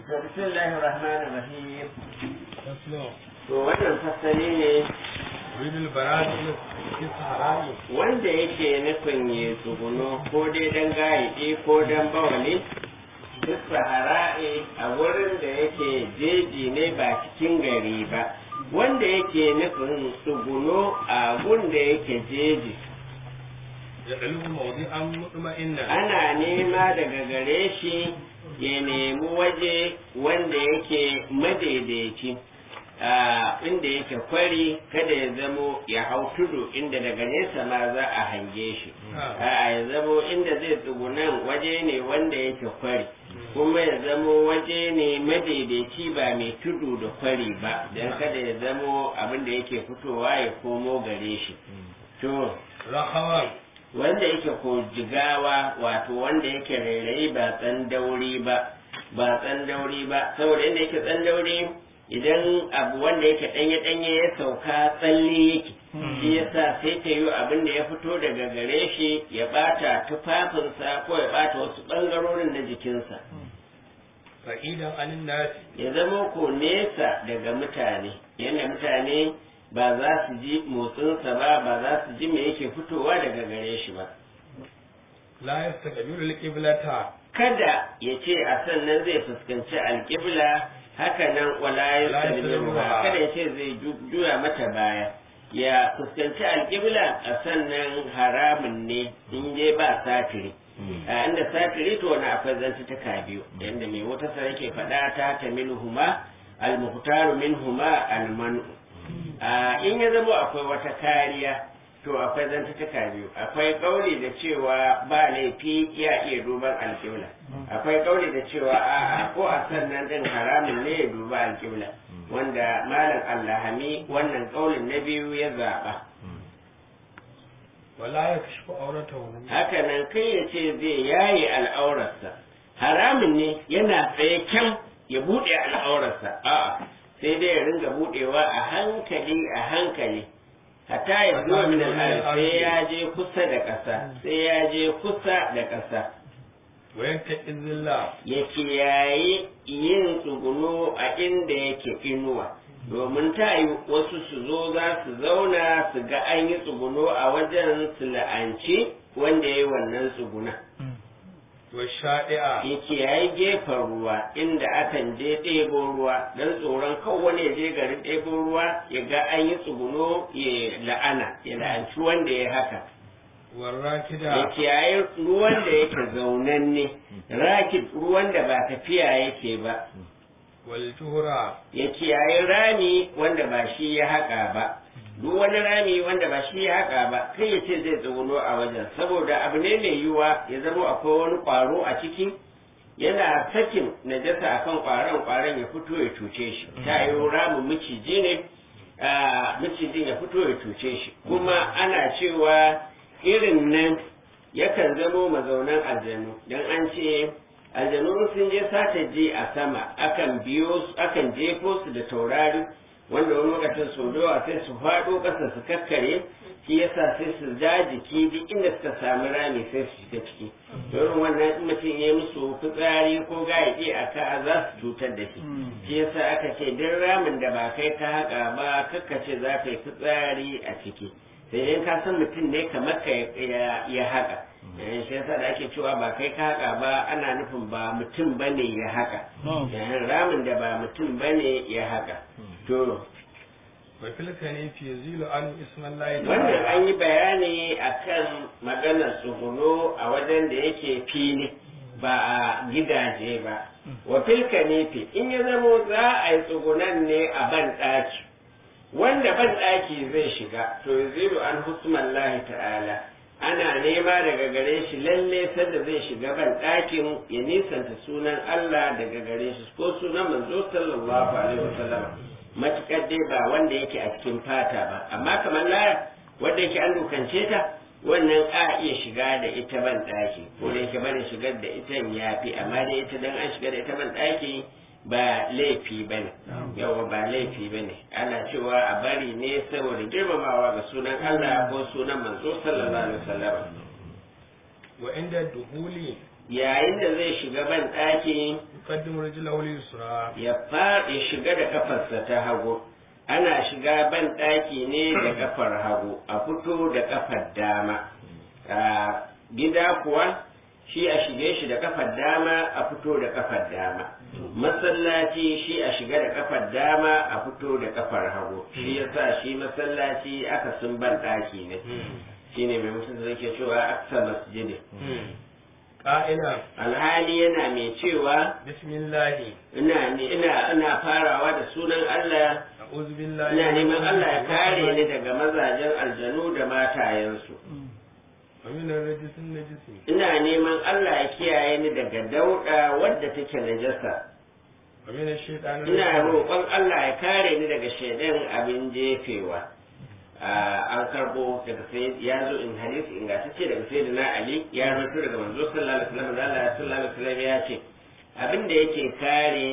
bismillahir rahmanir rahim faslo to wannan fasali ne ridul baradi fi sahara'i wanda yake nufin ya tsuguno ko dai dan gaidi ko dan bawali duk sahara'i a wurin da yake jeji ne ba cikin gari ba wanda yake nufin tsuguno a gun da yake jeji ya dalu mawdi'an mutma'inna ana nema daga gare shi ya nemi waje wanda yake madaidaici a inda yake kwari kada ya zamo ya hau tudu inda daga nesa ma za a hange shi a ya zamo inda zai tsugunan waje ne wanda yake kwari kuma ya zamo waje ne madaidaici ba mai tudu da kwari ba don kada ya zamo abin da yake fitowa ya komo gare shi to rahawan wanda yake ko jigawa wato wanda yake rairayi ba tsan dauri ba ba tsan dauri ba saboda inda yake tsan dauri idan abu wanda yake danye danye ya sauka tsalle yake shi yasa sai ta yi abin da ya fito daga gare shi ya bata tufafinsa ko ya bata wasu bangarorin na jikinsa fa'idan anin nasi ya zama ko nesa daga mutane yadda mutane ba za su ji motsinsa ba ba za su ji me yake fitowa daga gare shi ba la yastaqbilu al-qiblata kada ya ce a sannan zai fuskanci alƙibla haka nan wala ya yastalmiha. kada ya ce zai ju- juya mata baya ya fuskanci alƙibla a sannan haramun ne in je ba satiri a inda satiri to wani akwai zantuttuka biyu yadda mai wata sa yake faɗa ta ta minhuma al-muhtaru minhuma al-manu a in ya zama akwai wata kariya to akwai zantuttuka biyu akwai kauli da cewa ba laifi ya iya duban alƙibla akwai kauli da cewa a'a ko a sannan din haramun ne ya duba alƙibla wanda malam allahami wannan kaulin na biyu ya zaɓa wala yakshfu awratahu haka nan kai ya ce zai yaye al'aurarsa haramun ne yana tsaye kyan ya buɗe al'aurarsa a'a sai dai ya ringa buɗewa a hankali a hankali hatta ya zuwa min al'arz sai ya je kusa da ƙasa sai ya je kusa da ƙasa wa yattaqi zilla ya kiyaye yin tsuguno a inda yake inuwa domin ta yi wasu su zo za su zauna su ga an yi tsuguno a wajen su la'anci wanda ya yi wannan tsuguna wa sha'i'a ya kiyaye gefen ruwa inda akan je ɗebo ruwa don tsoron kan wani ya je garin ɗebo ruwa ya ga an yi tsuguno ya la'ana ya la'anci wanda ya haka wa ya rakida kiyaye ruwan da yake zaunanne rakid ruwan da ba tafiya yake ba wal tuhra ya kiyaye rami wanda ba shi ya haƙa ba duk wani rami wanda ba shi ya haƙa ba kai ya ce zai tsuguno a wajen saboda abu ne mai yiwuwa ya zama akwai wani ƙwaro a ciki yana sakin najasa akan ƙwaron ƙwaron ya fito ya cuce shi ta yi ramin miciji ne a micijin ya fito ya cuce shi kuma ana cewa irin nan yakan zamo mazaunan aljanu don an ce aljanu sun je sata je a sama akan biyo su akan jefo su da taurari wanda wani lokacin sau da yawa sai su faɗo ƙasa su kakkare shi yasa sai su ja jiki duk inda suka sami rami sai su shiga ciki don wannan in mutum ya yi musu fitsari ko gayaƙi a ka za su cutar da shi shi yasa aka ce duk ramin da ba kai ka haƙa ba kakkace za ka yi fitsari a ciki sai dai ka san mutum ne kamar ka ya- ya haƙa Eh, shi yasa da ake cewa ba kai ka haƙa ba ana nufin ba mutum bane ya haƙa Eh, ramin da ba mutum bane ya haƙa to wa fil kanifi yazilu an ismallahi wannan an yi bayani akan maganar tsuguno a wajen da yake fili ba a gidaje ba wa filka nefi in ya zamo za a yi tsugunan ne a ban ɗaki wanda ban ɗaki zai shiga to yazilu an husmallahi ta'ala ana nema daga gare shi lalle sanda zai shiga ban ɗakin ya nisanta sunan Allah daga gare shi ko sunan manzo sallallahu alaihi wasallam matukar dai ba wanda yake a cikin fata ba amma kamar laya wanda yake an dukance ta wannan a iya shiga da ita ban ɗaki ko da yake bane shigar da ita ya fi amma dai ita dan an shiga da ita ban ɗaki ba laifi ba ne yawa ba laifi ba ne ana cewa a bari ne saboda girmamawa ga sunan Allah ko sunan manzo sallallahu alaihi wasallam wa inda duhuli yayin da zai shiga ban ɗaki يقدم رجله اليسرى ya faɗi shiga da kafarsa ta hagu ana shiga ban ɗaki ne da kafar hagu a fito da kafar dama a gida kuwa shi a shige shi da kafar dama a fito da kafar dama masallaci shi a shiga da kafar dama a fito da kafar hagu shi yasa shi masallaci aka sun ban ɗaki ne shine mai mutum zai ke cewa aksa masjidi قائلا alhali yana mai cewa بسم الله ina ne ina ina farawa da sunan Allah أعوذ بالله ina neman Allah ya kare ni daga mazajen aljanu da matayensu ومن الرجس النجس ina neman Allah ya kiyaye ni daga dauda wadda take najasa ومن الشيطان ina الرجيم roƙon Allah ya kare ni daga shaidan abin jefewa Ah, an karbo daga sai ya zo in hadisi ingantacce daga sayyidina Ali ya rawaito daga manzo sallallahu alaihi wasallam da Allah sallallahu alaihi wasallam ya ce abin da yake kare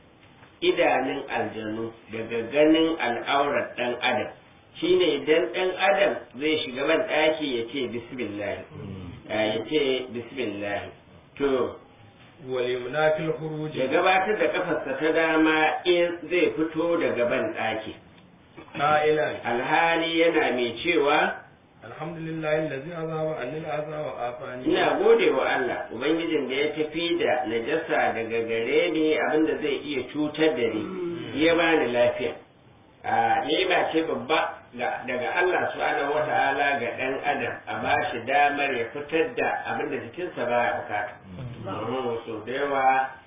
idanun aljanu daga ganin al'aurar dan adam shine idan dan adam zai shiga ban daki ya ce bismillah Ah, ya ce bismillah to واليمنى في الخروج ya gabatar da kafarsa ta dama in zai fito daga ban daki قائلا alhali yana mai cewa الحمد لله الذي أذهب عني الأذى وعافاني ina gode wa Allah ubangijin da ya tafi da najasa daga gare ni abinda zai iya cutar da ni ya bani lafiya a ni'ima ce babba ga- daga Allah subhanahu wata'ala ga dan adam a ba shi damar ya fitar da abinda jikinsa baya bukata domin so da yawa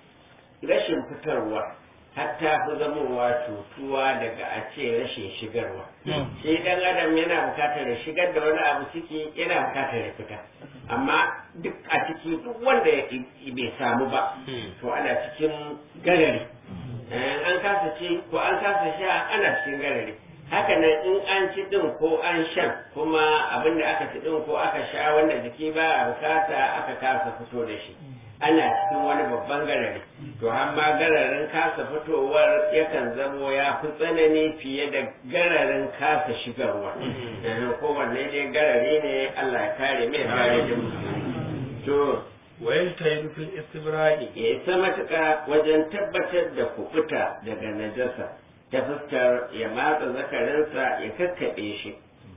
rashin fitarwa hatta fi zamowa cutuwa daga a ce rashin shigarwa shi dan adam yana bukatar ya shigar da wani abu ciki yana bukatar ya fita amma duk a ciki duk wanda ya- bai samu ba to ana cikin garari Eh, an kasa ci ko an kasa sha ana cikin garari haka nan in an ci din ko an shan kuma abin da aka ci din ko aka sha wanda jiki ba a bukata aka kasa fito da shi ana cikin wani babban garari to amma gararin kasa fitowar yakan zamo ya fi tsanani fiye da gararin kasa shigarwa Eh, kowanne dai garari ne Allah ya kare mai kare da musulmi to ويجتهد في الاستبراء ya isa matuƙa wajen tabbatar da kuɓuta daga najasa ta fuskar ya matsa zakarinsa ya kakkaɓe shi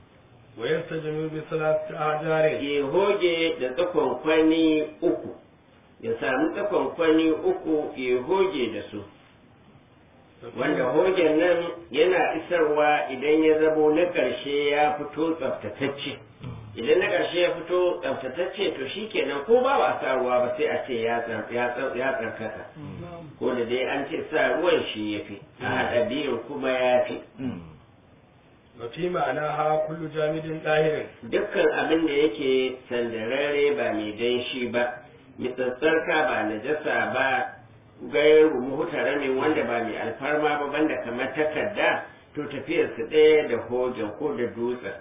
ويستجمع بثلاثة أحجار ya hoge da tsakon kwani uku ya samu tsakon kwani uku ya hoge da su wanda hogen nan yana isarwa idan ya zamo na ƙarshe ya fito tsaftatacce idan na ƙarshe ya fito tsaftatacce to shi kenan ko ba ba sa ruwa ba sai a ce ya tsar- ya tsar- ya tsarkaka ko da dai an ce sa ruwan shi ya fi a haɗa biyun kuma ya fi وفي معناها كل جامد طاهر dukkan abin da yake sandararre ba mai danshi ba mitsatsarka ba najasa ba gairu muhutaramin wanda ba mai alfarma ba banda kamar takarda to tafiyarsu ɗaya da hojan ko da dutsen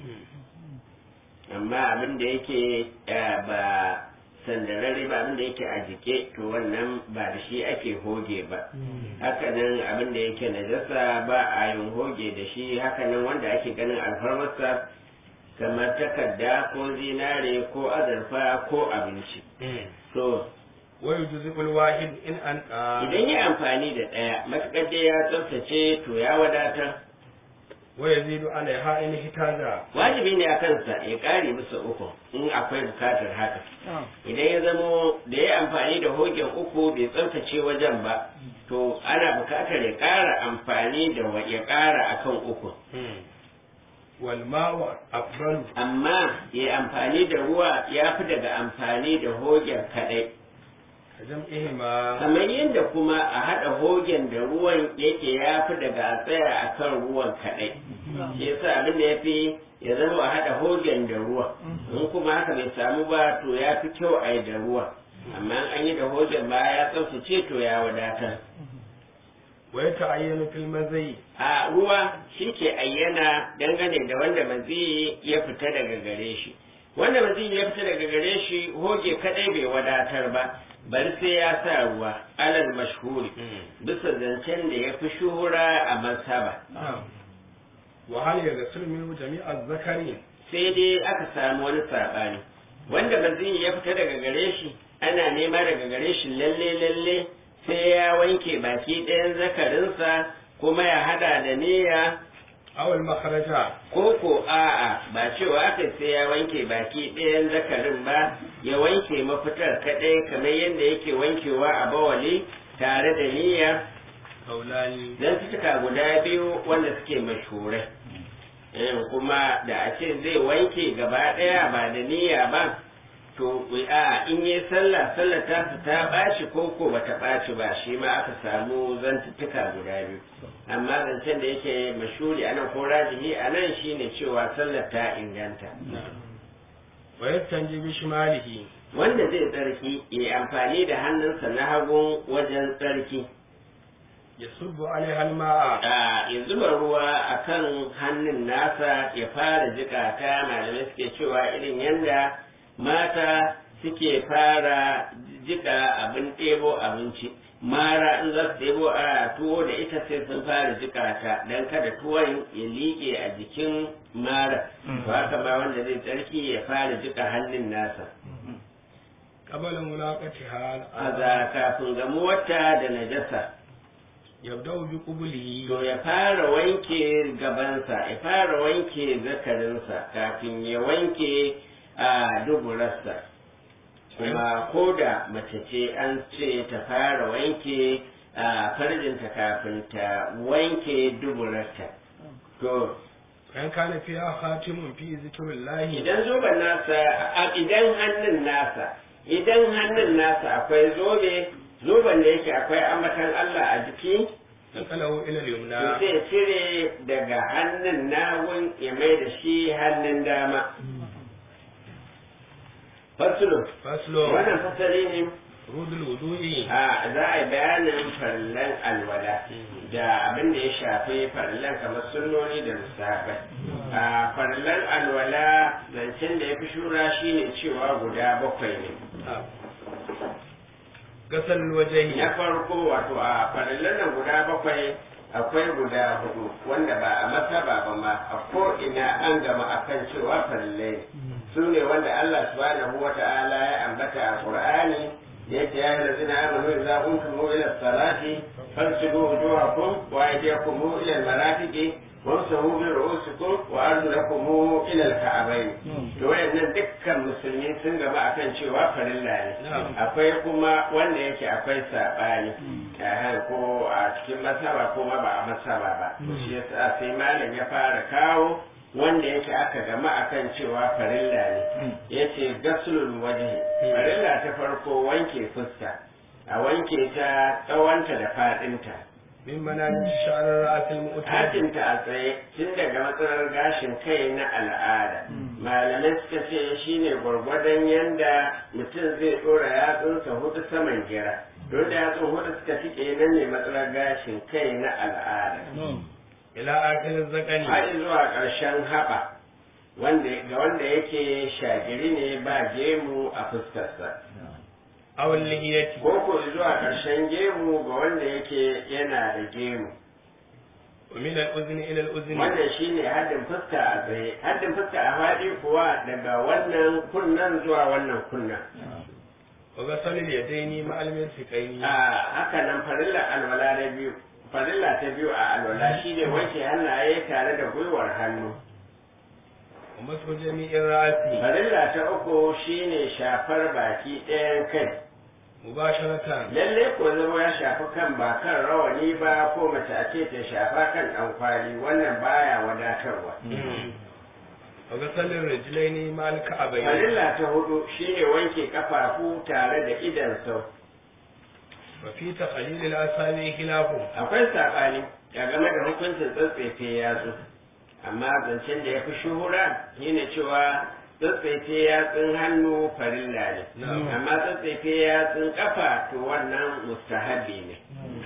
amma abin da yake eh, ba sandararre ba abin da yake a jike to wannan ba da shi ake hoge ba hakanan abin da yake najasa ba a yin hoge da shi hakanan wanda ake ganin alfarmarsa kamar takarda ko zinare ko azurfa ko abinci to ويجزئ الواحد إن أنقى idan ya amfani da ɗaya matuƙar dai ya tsaftace to ya wadatar ويزيد عليها إن احتاج wajibi ne a kansa ya ƙare bisa uku in akwai bukatar haka idan ya zamo da ya amfani da hogen uku bai tsaftace wajen ba to ana bukatar ya ƙara amfani da wa- ya ƙara akan uku والماء أفضل amma ya amfani da ruwa ya fi daga amfani da hogen kaɗai كجمعهما kamar yadda kuma a haɗa hogen da ruwan yake ya fi daga a tsaya a kan ruwan kaɗai shi yasa abin da ya fi ya zama a haɗa hogen da ruwa in kuma haka bai samu ba to ya fi kyau a yi da ruwa amma in an yi da hogen ba ya tsaftace to ya wadatar ويتعين في المزي a ruwa shi ke ayyana dangane da wanda maziyi ya fita daga gare shi wanda maziyi ya fita daga gare shi hoge kadai bai wadatar ba bari sai ya sa ruwa alal mashhuri bisa zancen da ya fi shuhura a masaba وهل يغسل منه جميع الذكر sai dai aka samu wani saɓani wanda maziyi ya fita daga gare shi ana nema daga gare shi lalle lalle sai ya wanke baki ɗayan zakarinsa kuma ya hada da niyya أو المخرج ko ko a'a ba cewa aka sai ya wanke baki ɗayan zakarin ba ya wanke mafitar kaɗai kamar yadda yake wankewa a bawali tare da niyya قولان don cika guda biyu wanda suke mashhurai Eh, kuma da a ce zai wanke gaba ɗaya ba da niyya ba to a in yi sallah sallah ta su ta ɓaci ko ko bata ɓaci ba shi ma aka samu zantuttuka guda biyu amma zancen da yake mashuri a nan ko rajihi a nan shine cewa sallar ta inganta ويستنجي بشماله wanda zai tsarki ya yi amfani da hannunsa na hagun wajen tsarki يصب عليها الماء a ya zuba ruwa a kan hannun nasa ya fara jika ta malamai suke cewa irin yadda mata suke fara jika abin ɗebo abinci mara in za su ɗebo a tuwo da ita sai sun fara jika ta don kada tuwon ya liƙe a jikin mara to haka ma wanda zai tsarki ya fara jika hannun nasa قبل ملاقاتها a za kafin gamuwarta da najasa يبدأ بقبله to ya fara wanke gabansa ya fara wanke zakarinsa kafin ya wanke a duburarsa kuma ko da mace ce an ce ta fara wanke a farjinta kafin ta wanke duburarta to فإن كان فيها خاتم في ذكر الله idan zoben nasa a- idan hannun nasa idan hannun nasa akwai zobe zoben da yake akwai ambatan Allah a jiki نقله إلى to اليمنى sai cire daga hannun nagun ya mai da shi hannun dama fasulu فصل wannan fasali ne فروض الوضوء a za a yi bayanin farallan alwala da abin da ya shafi farallan kamar sunnoni da musafai a farallan alwala zancen da ya fi shura shine cewa guda bakwai ne غسل الوجه na farko wato a farallan nan guda bakwai akwai guda hudu wanda ba a masaba ba ma a ko ina an gama akan cewa farallai su ne wanda Allah subhanahu wa ta'ala ya ambata a Qur'ani yake ya yi zina amanu idza kuntum ila salati fansibu wujuhakum wa aydiyakum ila al-marafiqi wamsahu bi ru'usikum wa arjulakum ila al-ka'bayn to wayannan dukkan musulmi sun gaba akan cewa farilla ne Na'am. akwai kuma wanda yake akwai sabani eh, ko a cikin masaba ko ma ba a masaba ba shi yasa sai malam ya fara kawo wanda yake aka gama akan cewa farilla ne yace gaslul wajhi farilla ta farko wanke fuska a wanke ta tsawonta da fadinta من منابت شعر الرأس المؤتمر hatinta a tsaye tun daga matsalar gashin kai na al'ada malamai suka ce shine gwargwadon yanda mutum zai dora yatsunsa hudu saman gira don da yatsun hudu suka tike nan ne matsalar gashin kai na al'ada إلى آخر الذقن har zuwa ƙarshen haɓa wanda ga wanda yake shagiri ne ba gemu a fuskarsa أو اللحية ko ko zuwa ƙarshen gemu ga wanda yake yana da gemu ومن الأذن إلى الأذن wannan shine haddin fuska a tsaye haddin fuska a faɗi kuwa daga wannan kunnan zuwa wannan kunnan وغسل اليدين مع المرفقين a haka nan farilla alwala na biyu farilla ta biyu a alwala shine wanke hannaye tare da gwiwar hannu ومسح جميع الرأس farilla ta uku shine shafar baki ɗayan kai مباشرة lalle ko zama ya shafi kan ba kan rawani ba ko mace a ce ta shafa kan ɗankwali wannan baya wadatarwa وغسل الرجلين مع الكعبين farilla ta hudu shine wanke kafafu tare da idan sau وفي تخليل الأصابع خلاف akwai saɓani a game da hukuncin tsatsefe yatsu amma zancen da ya fi shuhura shine cewa tsatsefe yatsun hannu farilla ne Na'am. amma tsatsefe yatsun kafa to wannan mustahabi ne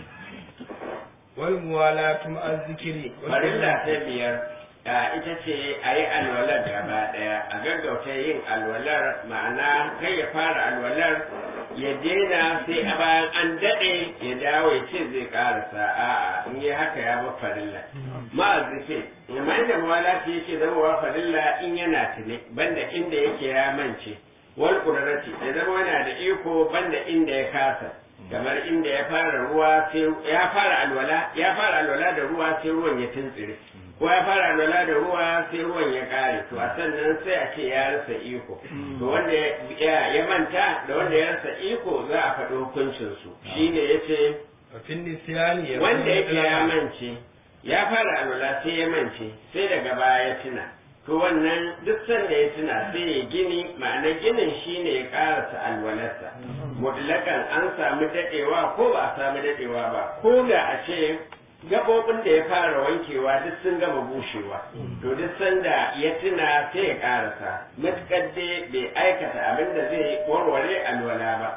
والموالاة مع الذكر farilla ta biyar a ita ce a yi alwalar gaba ɗaya a gaggauta yin alwalar ma'ana kai ya fara alwalar ya daina sai a bayan an daɗe ya dawo ya ce zai ƙarasa a'a in yi haka ya ba farilla ma'azife amma inda mawalati yake zama wa farilla in yana tune banda inda yake ya mance wal ƙudurati ya zama yana da iko banda inda ya kasa kamar inda ya fara ruwa sai ya fara alwala ya fara alwala da ruwa sai ruwan ya tuntsire ko ya fara alwala da ruwa sai ruwan ya kare to a sannan sai a ce ya rasa iko to wanda ya manta da wanda ya rasa iko za a faɗi hukuncin su shine yace Wafin nisiyani ya wanda yake ya mance ya fara alwala sai ya mance sai daga baya ya tuna to wannan duk sanda ya tuna sai ya gini ma'ana ginin shine ya karasa alwalarsa mutlakan an samu dadewa ko ba a samu dadewa ba ko da a ce gabobin da ya fara wankewa duk sun gama bushewa to duk sanda ya tuna sai ya karasa matukar dai bai aikata abin da zai warware alwala ba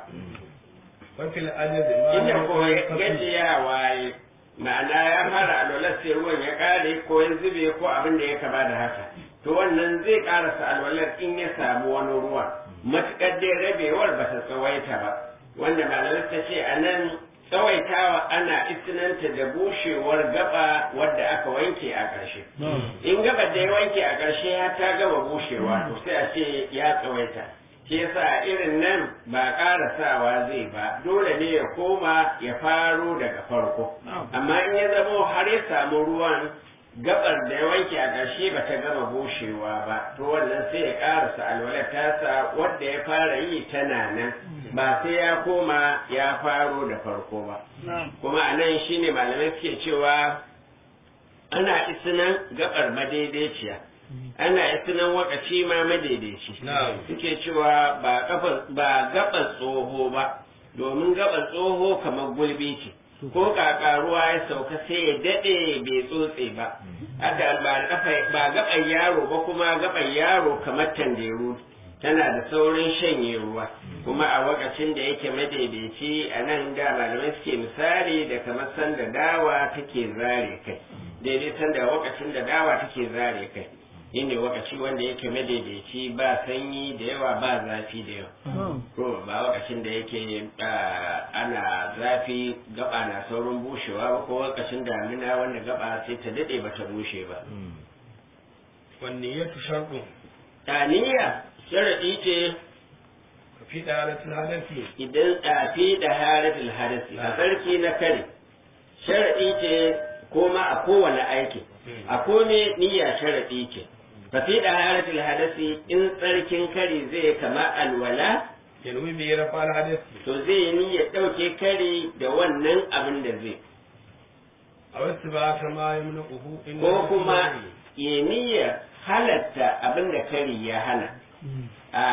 Wafin adadi ma inda ko gajiyawa ya ma'ana ya fara alwalar sai ruwan ya kare ko ya zube ko abin da ya kama da haka to wannan zai karasa alwalar in ya samu wani ruwa matuƙar dai rabewar ba ta tsawaita ba wanda malamai ta ce a nan tsawaitawa ana istinanta da bushewar gaba wadda aka wanke a ƙarshe in gaba da ya wanke a ƙarshe ya ta gaba bushewa to sai a ce ya tsawaita shi yasa irin nan ba ƙarasawa zai ba dole ne ya koma ya faro daga farko amma in ya zamo har ya samu ruwan gabar da ya wanke a ƙarshe ba ta gama bushewa ba to wannan sai ya ƙarasa alwalar tasa wadda ya fara yi tana nan ba sai ya koma ya faro da farko ba kuma a nan shine malamai suke cewa ana isinan gabar madaidaiciya ana isinan wakaci ma madaidaici suke cewa ba gabar tsoho ba domin gabar tsoho kamar gulbi ce ko kaka ruwa ya sauka sai ya daɗe bai tsotse ba haka ba gaban yaro ba kuma gaban yaro kamar tanderu tana da saurin shanye ruwa kuma a wakacin da yake madaidaici a nan da malamai suke misali da kamar sanda dawa take zare kai daidai sanda wakacin da dawa take zare kai shine wakaci wanda yake madaidaici ba sanyi da yawa ba zafi da yawa ko ba wakacin da yake ana zafi gaba na saurin bushewa ba ko wakacin damina wanda gaba sai ta dade ba ta bushe ba wanne ya tu sharɗu taniya sharadi ce fi da halatul hadasi idan tafi da halatul hadasi a sarki na kare sharadi ce koma a kowane aiki a kome niyya sharadi ce fafi da haratul hadasi in tsarkin kari zai kama alwala yanwi bi rafa al hadasi to zai ni ya ɗauke kari da wannan abin da zai a wasu ba ta ma yamna uhu in ko kuma ya niyya halatta abin da kari ya hana a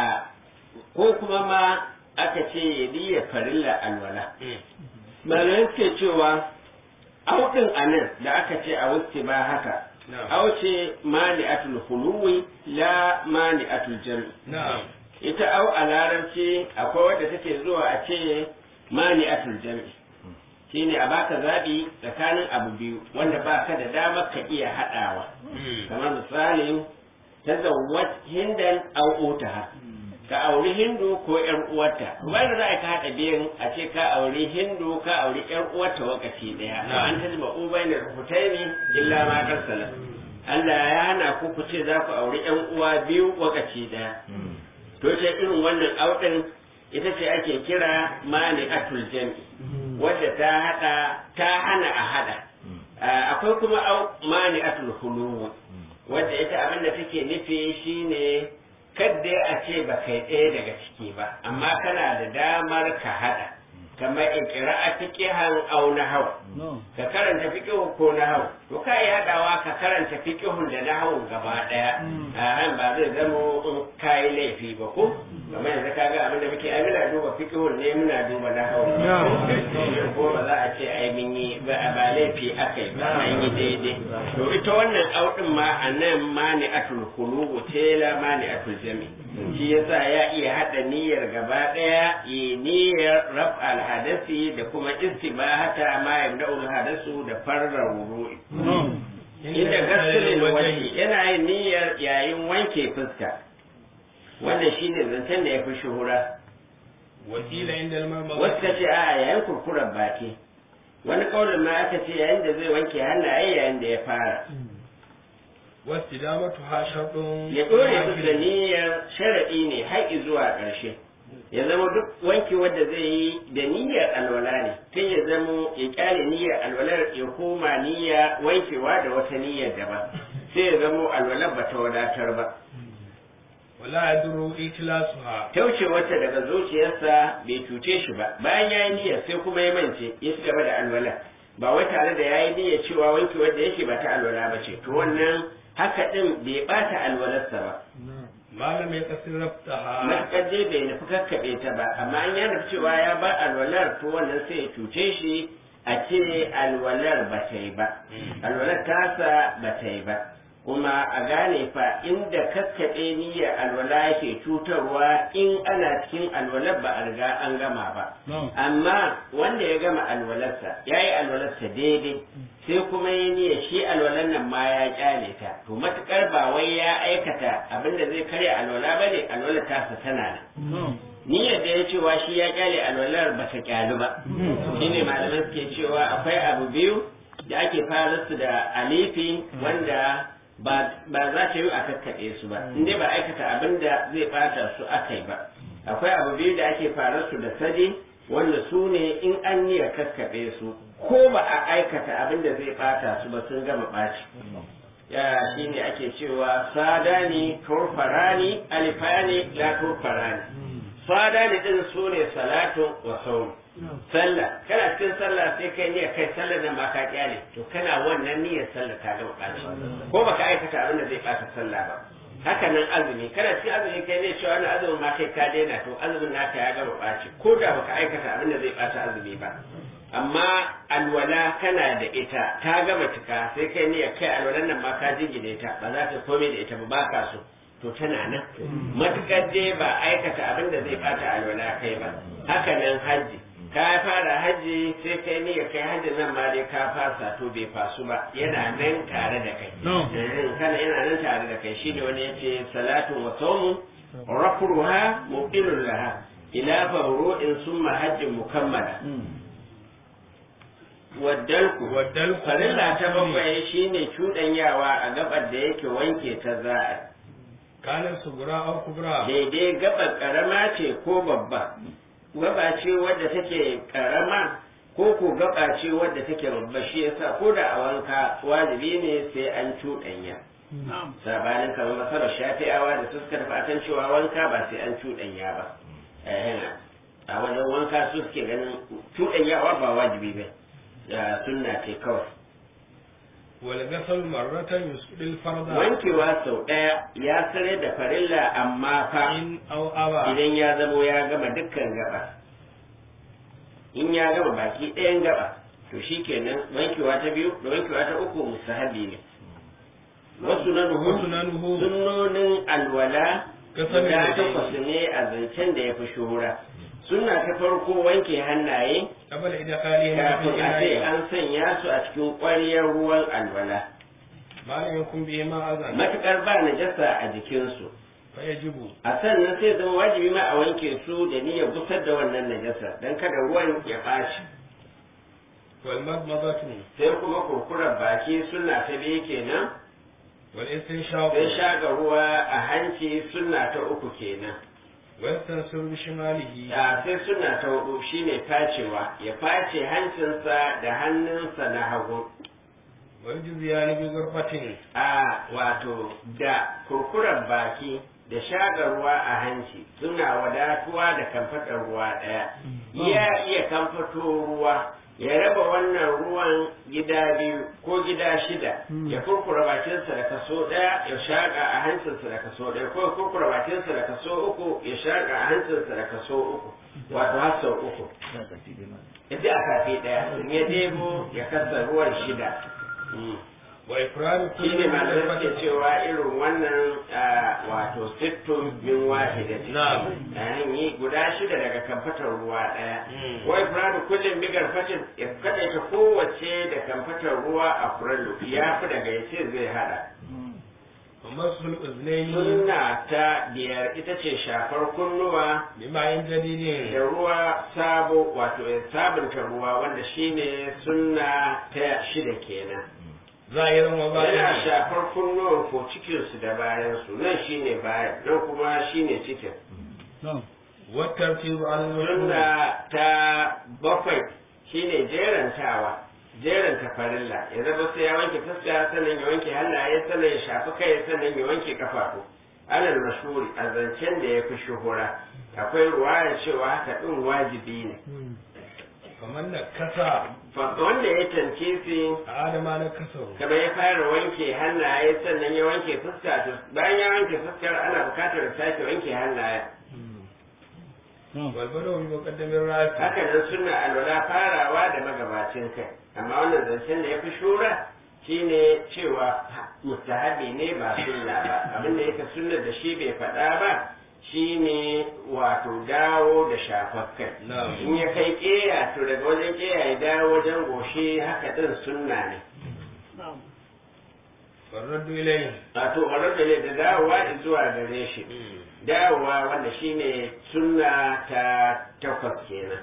ko kuma ma aka ce ya niyya farilla alwala malamai suke cewa auɗin anan da aka ce a wasu ba haka auce mani'atul huluwi la mani'atul jam'i na'am ita au a larabci akwai wadda take zuwa a ce mani'atul jam'i shine a baka zabi tsakanin abu biyu wanda baka da damar ka iya haɗawa kamar misalin tazawwat hindan au utaha ka auri hindu ko yar uwarta ba da za ka haɗa biyan a ce ka auri hindu ka auri yar uwarta wakaci daya wa an tajma ubayna hutaini illa ma karsala Allah ya hana ku ku ce za ku auri yan uwa biyu wakaci daya to ce irin wannan audin ita ce ake kira mani atul jami wadda ta hada ta hana a hada akwai kuma mani atul hulu wadda ita abin da take nufi shine kadda a ce ba kai ɗaya daga ciki ba amma kana da damar ka hada kamar ikira a fiqihan aw nahw ka karanta fiqihu ko nahw to ka yi hadawa ka karanta fiqihun da nahwun gaba daya a ba zai zama kai laifi ba ko kamar yanzu kaga abin da muke ai muna duba fiqihun ne muna duba nahw ko ba za a ce ai mun yi ba ba laifi akai ba an yi daidai to ita wannan audin ma anan mani atul khuluqu tela mani atul jami shi yasa ya iya hada niyyar gaba daya yi niyyar raf'al hadasi da kuma istibahata ma yabda'ul hadasu da farra wudu'i inda gasilin wani yana yin niyyar yayin wanke fuska wanda shine zancen da ya fi shuhura wakila inda al-marmara wasu ka ce a yayin kurkurar baki wani kaulin ma aka ce yayin da zai wanke hannaye yayin da ya fara wasu damatu ha sharɗin ya ɗore su da niyyar sharaɗi ne har zuwa ƙarshe ya zama duk wanki wanda zai yi da niyyar alwala ne kai ya zama ya kyale niyyar alwalar ya koma niyya wankewa da wata niyyar daban sai ya zama alwalar ba ta wadatar ba wala yadru itlasuha tauce wata daga zuciyarsa bai cuce shi ba bayan ya yi niyyar sai kuma ya mance ya ci gaba da alwala ba wai tare da ya yi niyyar cewa wanki wanda yake ba ta alwala ba ce to wannan haka din bai bata alwalarsa ba malam ya kasir rabtaha matuƙar dai bai nufi kakkaɓe ta ba amma an ya nufi cewa ya ba alwalar to wannan sai ya cuce shi a ce alwalar ba ta yi ba alwalar tasa ba ta yi ba kuma a gane fa inda kakkaɓe niyyar alwala yake cutarwa in ana cikin alwalar ba a riga an gama ba amma wanda ya gama alwalarsa ya yi alwalarsa daidai sai kuma ya niyya shi alwalar nan ma ya kyale ta to matukar ba wai ya aikata abinda zai karya alwala ba ne alwalar tasa tana nan niyyar da ya cewa shi ya kyale alwalar ba ta kyalu ba shine malamai suke cewa akwai abu biyu da ake fara su da alifi wanda ba za ta yi a kakkaɓe su ba in dai ba aikata abin da zai ɓata su aka yi ba akwai abu biyu da ake fara su da sadi wanda su ne in an niya kakkaɓe su ko ba a aikata abin da zai ɓata su ba sun gama ɓaci ya shi ne ake cewa sadani turfarani alifani la turfarani sadani din su ne salatun wa saum sallah kana cikin sallah sai kai niyyar kai sallar nan ba ka kyale to kana wannan niyyar sallah ta gama ɓaci ko baka aikata abin da zai ɓata sallah ba haka nan azumi kana cikin azumi kai ne cewa wannan azumin ma kai ka daina to azumin naka ya gama ɓaci ko da baka aikata abin da zai ɓata azumi ba amma alwala kana da ita ta gama cika sai kai niyyar kai alwalan nan ma ka jingine ta ba za ta komai da ita ba ba ka so to tana nan matukar dai ba aikata abin da zai ɓata alwala kai ba haka nan hajji ka fara hajji sai kai niyyar kai hajji nan ma dai ka fasa to bai fasu ba yana nan tare da kai kana yana nan tare da kai shine wani yace salatu wa sawmu rafruha muqilun laha ila fawru'in summa hajjin mukammala waddalku waddalku farilla ta bakwai shine cuɗanyawa a gabar da yake wanke ta za'a kanin sugura au kubra daidai gabar karama ce ko babba gaba ce wadda take karama ko ko gaba ce wadda take babba shi yasa ko da a wanka wajibi ne sai an cuɗanya sabanin kamar masarar shafi'awa da suka tafi akan cewa wanka ba sai an cuɗanya ba a wajen wanka su suke ganin cuɗanyawa ba wajibi ba sunna ce kawai wal gasal marratan yusdil farda wankewa sau ɗaya ya sare da farilla amma fa in au aba idan ya zamo ya gama dukkan gaba in ya gama baki ɗayan gaba to shi kenan wankewa ta biyu da wankewa ta uku musahabi ne wasu na wasu na nuhu sunnonin alwala Kasamin guda da dai. takwas ne a zancen da ya fi shuhura sunna ta farko wanke hannaye qabla idkhalihi kafin fi a ce ina'i an sanya su a cikin ƙwaryar ruwan alwala malam yakun bihi ma azan matuƙar ba najasa a jikinsu fa yajibu a sannan sai zama wajibi ma a wanke su da niyyar gusar da wannan najasa don kada ruwan ya ɓaci wal madmadatu sai kuma kurkurar baki suna ta biyu kenan wal istinshaq sai shaga ruwa a hanci suna ta uku kenan wa yastansir bi shimalihi a sai suna ta hudu shine facewa ya face hancinsa da hannunsa na hagu wa yujziyani bi ghurfatin a wato da kurkurar baki da shaga ruwa a hanci suna wadatuwa da kamfatar ruwa ɗaya ya iya kamfato ruwa ya raba wannan ruwan gida biyu ko gida shida ya kurkura bakinsa da kaso ɗaya ya shaƙa a hancinsa da kaso ɗaya ko ya kurkura bakinsa da kaso uku ya shaƙa a hancinsa da kaso uku wato har sau uku ya a kafe ɗaya in ya debo ya kasa ruwan shida Mm. wa ifradu shi ne malamai suke cewa irin wannan ah, wato sittun min wahida ce Na'am. an yi guda shida daga kamfatar ruwa ɗaya Mm. wai furadu kullum bigar fatin ya kadaita kowace da kamfatar ruwa a furalu ya fi daga ya ce zai hada wa masul uznaini sunna ta biyar ita ce shafar kunnuwa bima'in jadidin da ruwa sabo wato ya sabunta ruwa wanda shine sunna ta shida kenan zahirin wa yana batin shafar kunnuwan ko cikinsu da bayansu nan shine bayan nan kuma shine cikin والترتيب على المشهور sunna ta bakwai shine jerantawa jeranta farilla ya zama sai ya wanke fuska sannan ya wanke hannaye sannan ya shafi kai sannan ya wanke kafafu alal mashhuri a zancen da ya fi shuhura akwai ruwaya cewa haka din wajibi ne kamar na kasa Fa- wanda ya cancisi a adama na kasa kamar ya fara wanke hannaye sannan ya wanke fuska to bayan ya wanke fuskar ana bukatar ya sake wanke hannaye walbada wani makaddamin rafi haka nan suna alwala farawa da magabacin kai amma wannan zancen da ya fi shura shine cewa mustahabi ne ba sunna ba abinda yake sunna da shi bai faɗa ba shine wato dawo da shafar kai Na'am. in ya kai ƙeya to daga wajen ƙeya ya dawo wajen goshi haka ɗin sunna ne farraddu ilayhi wato warar da ne da dawowa zuwa gare shi dawowa wanda shine sunna ta takwas kenan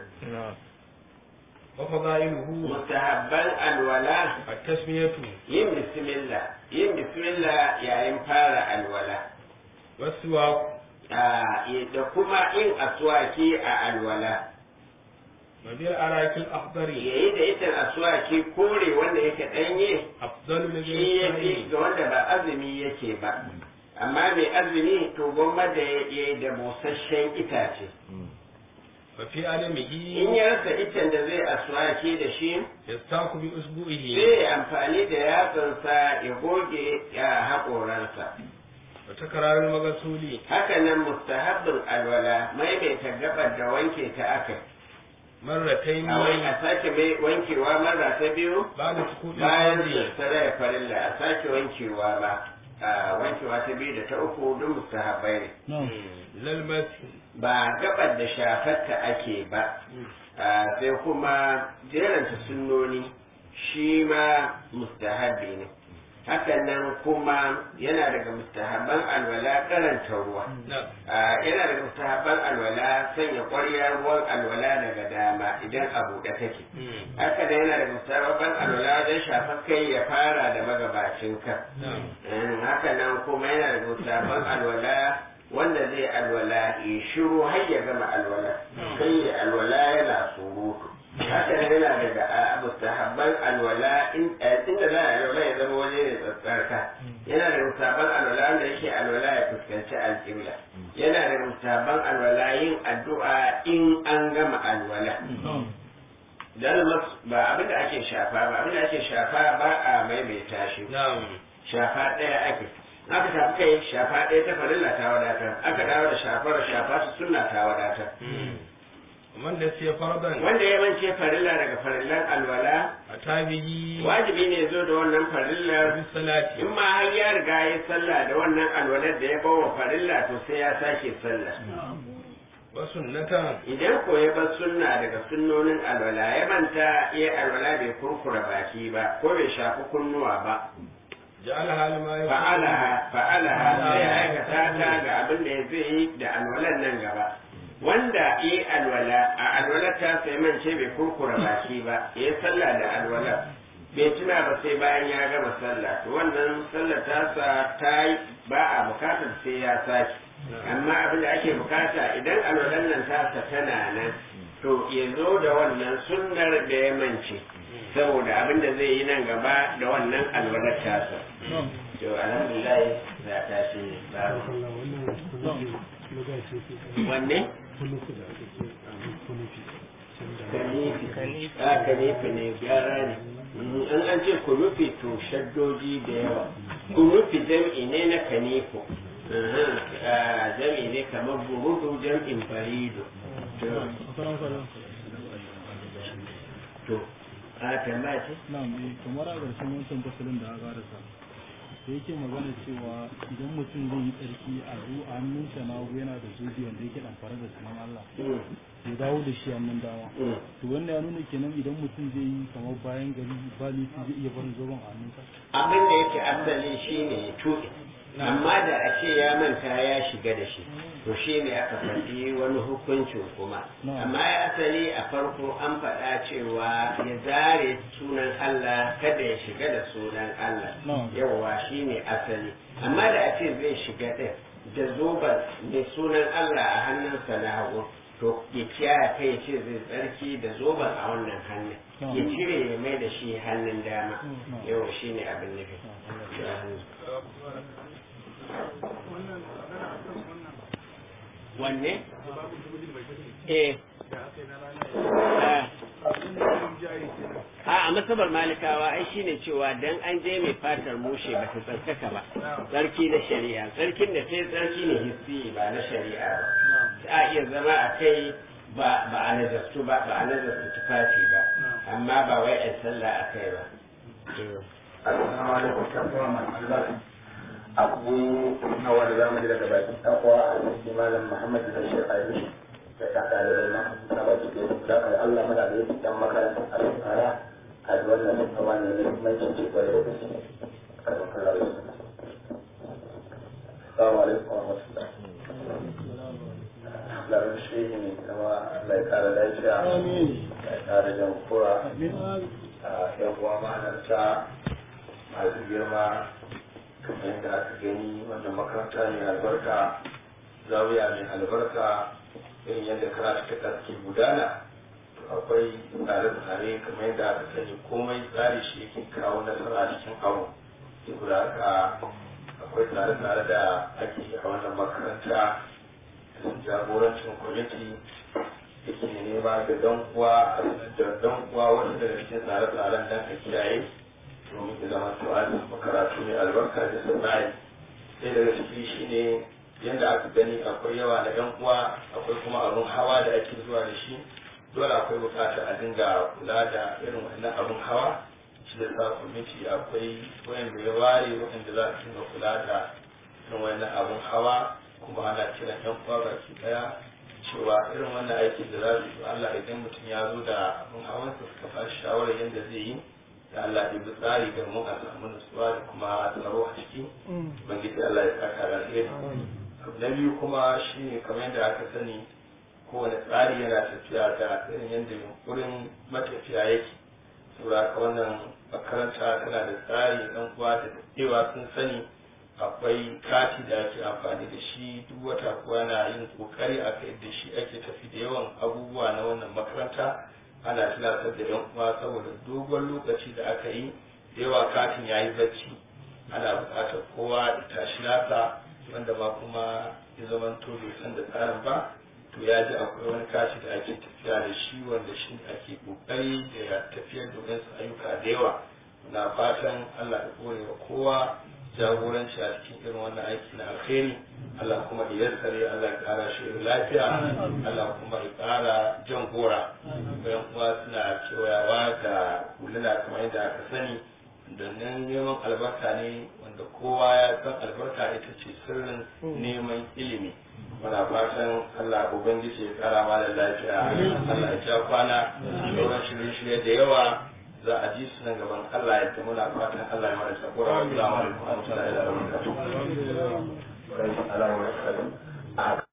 wa fadailuhu mustahabban alwala at-tasmiyatu yin bismillah yin bismillah yayin fara alwala wasuwa Ah, da kuma yin aswaki a alwala wa bil arakil akhdari yayi da ita aswaki kore wanda yake danye afdalu lil shi ya fi muslimin ga wanda ba azumi yake ba amma mai azumi to gwamma da ya yi da busasshen itace wa fi adamihi in ya rasa itan da zai aswaki da shi yastaku bi usbu'ihi sai ya amfani da yatsansa ya goge ya haƙoransa wa takrarul maghsuli haka nan mustahabbin alwala maimaita gabar da wanke ta aka marratayn a wai a sake mai wankewa marra ta biyu ba'da sukuni bayan al-fardhi sassara farilla a sake wankewa ba a wankewa ta biyu da ta uku duk mustahabbai ne lal masi ba gabar da shafarta ake ba a, sai kuma jeranta sunnoni shi ma mustahabbi ne hakan nan kuma yana daga mustahabban alwala karanta ruwa na a, yana daga mustahabban alwala sanya ƙwaryar ruwan alwala daga dama idan a buɗe take haka da yana daga mustahabban alwala wajen shafar kai ya fara da magabacin kan na Mm, haka nan kuma yana da mustahabban alwala wanda zai alwala ya shiru har ya gama alwala sai ya alwala yana surutu haka nan yana daga a, mustahabban alwala in- eh, inda za a alwala ya zama waje ne tsatsarka yana da mustahabban alwala wanda yake alwala ya fuskanci alƙibla yana da mustahabban alwala yin addu'a in an gama alwala dan mas- ba abin da ake shafa ba abin da ake shafa ba a maimaita shi na'am shafa ɗaya ake aka shafi kai shafa ɗaya ta farilla ta wadatar aka dawo da shafar shafa su sunna ta wadatar man da sai fardan wanda ya mance farilla daga farillan alwala atabihi wajibi ne zo da wannan farillar bi salati in ma har ya riga ya sallah da wannan alwalar da ya bawa farilla to sai ya sake sallah wa sunnatan idan ko ya bar sunna daga sunnonin alwala ya manta ya alwala bai kurkura baki ba ko bai shafi kunnuwa ba ja'alaha lima fa'alaha fa'alaha sai ya aikata ta ga abin da zai yi da alwalan nan gaba wanda yi alwala a alwala ta sai mance bai kurkura baki ba ya sallah da alwala bai tuna ba sai bayan ya gama sallah to wannan sallah ta sa ta yi ba a bukatar sai ya sake amma abin da ake bukata idan alwalan nan ta sa tana nan to ya zo da wannan sunnar da ya mance saboda abin da zai yi nan gaba da wannan alwalar tasa to alhamdulillah za ta shi babu wanne kanifi a kanifi ne gyara ne in an ce kunufi to shaddoji da yawa kunufi jam'i ne na kanifo jam'i ne kamar burudu jam'in barido to a tambaya ce Na'am, eh, kamar a ƙarshen wancan fasalin da aka rasa. Da yake magana cewa idan mutum zai yi tsarki a zu a hannunsa na hagu yana da zobe wanda yake ɗamfare da sunan Allah. Mm, Ya dawo da shi hannun dama. mm. To wannan ya nuna kenan idan mutum zai yi kamar bayan gari ba laifi zai iya barin zoben a hannunsa. abin da yake asali shine ya tuɗe amma da a ce ya manta ya shiga da shi to shi ne aka faɗi wani hukuncin kuma Na'am. amma ya asali a farko an faɗa cewa ya zare sunan Allah kada ya shiga da sunan Allah Na'am. yawwa shi ne asali amma da a ce zai shiga ɗin da zoben mai sunan Allah a hannunsa na hagu to ya kiyaye kai ya ce zai tsarki da zoben a wannan hannun ya cire ya mai da shi hannun dama yau shi ne abin nufi wanne? eh a a masabar malikawa ai shine cewa dan an je mai fatar mushe ba ta tsarkaka ba tsarki na shari'a tsarkin da sai tsarki ne hissi ba na shari'a ba a iya zama a kai ba ba a nazastu ba ba a nazastu tufafi ba amma ba wai a sallah a kai ba Assalamu alaikum kafin masu abu na wanda za mu ji daga bakin takwa a cikin malam Muhammad Bashir Ayush da ta ɗalibai na na baki da su da Allah muna da yake dan makaranta a tsara a wannan tsawa ne ne muhimmancin ce kwarai da gaske karɓar kallon su. Assalamu alaikum wa rahmatullah. Larin shi ne kuma Allah ya kara lafiya. Ya kara jan kura. Yan uwa ma'anarta masu girma kamar yadda aka gani wannan makaranta ne albarka zawiya mai albarka irin yadda karatu ta ke gudana akwai tsare-tsare kamar yadda aka sani komai tsari shi yake kawo nasara cikin abu saboda haka akwai tsare-tsare da ake a wannan makaranta da jagorancin kwamiti yake nema da dan uwa da dan uwa wasu daga cikin tsare-tsaren dan a kiyaye domin ya zama to an makaratu mai albarka da sana'i sai daga ciki shine yadda aka gani akwai yawa na yan uwa akwai kuma abun hawa da ake zuwa da shi dole akwai bukatar a dinga kula da irin wannan abun hawa shi da sa kwamiti akwai wayanda ya ware wayanda za su dinga kula da irin wannan abun hawa kuma ana kiran yan uwa baki daya cewa irin wannan aikin da za su yi Allah idan mutum ya zo da abun hawansa suka ba shi shawarar yadda zai yi da Allah ya bi tsari ga mu a samu nutsuwa da kuma tsaro a ciki ubangiji Allah ya saka da alheri na biyu kuma shine kamar yadda aka sani kowane tsari yana tafiya da irin yadda yunkurin matafiya yake saboda haka wannan makaranta tana da tsari dan uwa da daɗewa sun sani akwai kati da ake amfani da shi duk wata kuwa na yin kokari a kai da shi ake tafi da yawan abubuwa na wannan makaranta ana tunatar da yan uwa saboda dogon lokaci da aka yi da yawa katin ya yi bacci ana buƙatar kowa ya tashi nasa wanda ma kuma ya zama to bai san da tsarin ba to ya ji akwai wani kashi da ake tafiya da shi wanda shi ake kokari da ya tafiyar da wasu ayyuka da yawa na fatan Allah ya kore wa kowa jagoranci a cikin irin wannan aiki na alkhairi Allah kuma ya yassare Allah ya kara shi lafiya Allah kuma ya kara jan gora bayan kuma suna kewayawa da huluna kamar yadda aka sani domin neman albarka ne wanda kowa ya san albarka ita ce sirrin neman ilimi muna fatan Allah ubangiji ya kara mana lafiya Allah ya ja kwana sauran shirye-shirye da yawa za a ji su nan gaban Allah ya muna fatan Allah ya mana sakura wa salamu alaikum wa rahmatullahi wa barakatuh